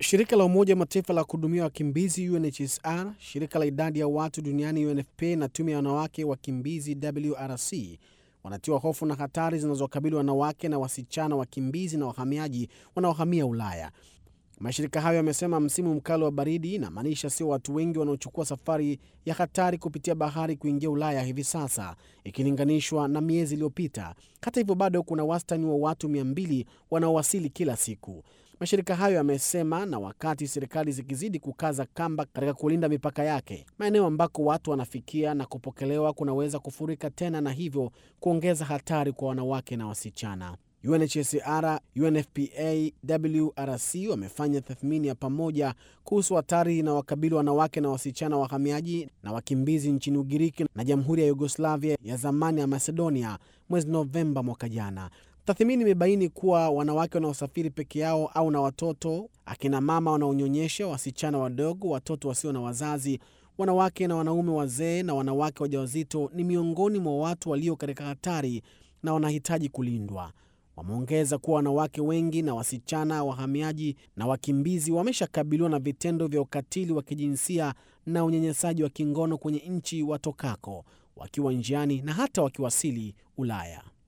Shirika la Umoja wa Mataifa la kuhudumia wakimbizi UNHCR, shirika la idadi ya watu duniani UNFPA na tume ya wanawake wakimbizi WRC wanatiwa hofu na hatari zinazokabili wanawake na wasichana wakimbizi na wahamiaji wanaohamia Ulaya. Mashirika hayo yamesema msimu mkali wa baridi inamaanisha sio watu wengi wanaochukua safari ya hatari kupitia bahari kuingia Ulaya hivi sasa ikilinganishwa na miezi iliyopita. Hata hivyo, bado kuna wastani wa watu 200 wanaowasili kila siku. Mashirika hayo yamesema, na wakati serikali zikizidi kukaza kamba katika kulinda mipaka yake, maeneo ambako watu wanafikia na kupokelewa kunaweza kufurika tena na hivyo kuongeza hatari kwa wanawake na wasichana. UNHCR, UNFPA, WRC wamefanya tathmini ya pamoja kuhusu hatari inawakabili wanawake na wasichana wahamiaji na wakimbizi nchini Ugiriki na Jamhuri ya Yugoslavia ya zamani ya Macedonia mwezi Novemba mwaka jana. Tathmini imebaini kuwa wanawake wanaosafiri peke yao au na watoto, akina mama wanaonyonyesha, wasichana wadogo, watoto wasio na wazazi, wanawake na wanaume wazee na wanawake wajawazito ni miongoni mwa watu walio katika hatari na wanahitaji kulindwa. Wameongeza kuwa wanawake wengi na wasichana wahamiaji na wakimbizi wameshakabiliwa na vitendo vya ukatili wa kijinsia na unyanyasaji wa kingono kwenye nchi watokako, wakiwa njiani na hata wakiwasili Ulaya.